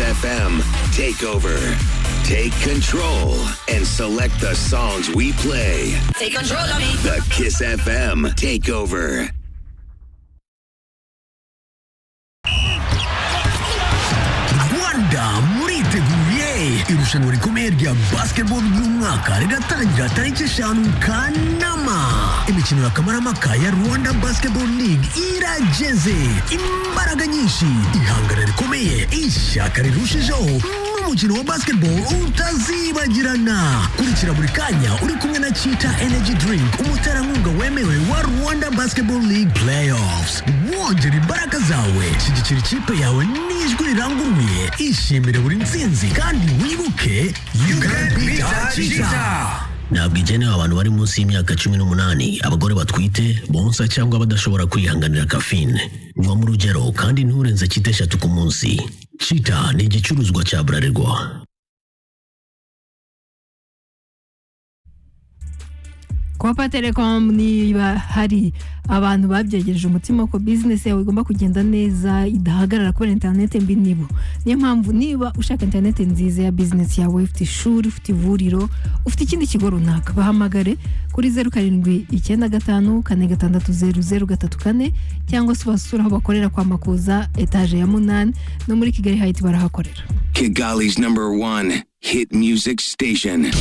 FM, take over, take control, and select the songs we play. Take control of me. The Kiss FM Takeover. Guarda, morite gurje! Irushan u rikomedja Basketball Glumaka redattanja tajċeċan kanama! Imiċinu la kamara makkaja Rwanda Basketball League Ira Jeze Imbara Ganyishi Ihangara rikomeje Isha karirushi show mukino wa basketball utazima jirana kulikira buri kanya uri kumwe na chita energy drink umuterankunga wemewe wa rwanda basketball league playoffs wongera imbaraga zawe shyigikira ikipe yawe n'ijwi riranguruye ishimire buri nsinzi kandi wibuke you can beat our cheetah ntabwo igenewe abantu bari munsi y'imyaka cumi n'umunani abagore batwite bonsa cyangwa badashobora kwihanganira kafine va mu rugero kandi nturenze cyita eshatu ku munsi cita ni igicuruzwa cya burarirwa kopa telekomu niba hari abantu babyegereje umutima ko bizinesi yawe igomba kugenda neza idahagarara kubera interinete mbi nibo niyo mpamvu niba ushaka interinete nziza ya bizinesi yawe ufite ishuri ufite ivuriro ufite ikindi kigo runaka bahamagare kuri zeru karindwi icyenda gatanu kane gatandatu zeru zeru gatatu kane cyangwa se ubasura aho bakorera kwa makuza etaje ya munani no muri kigali hayiti barahakorera Kigali's number one hit music station.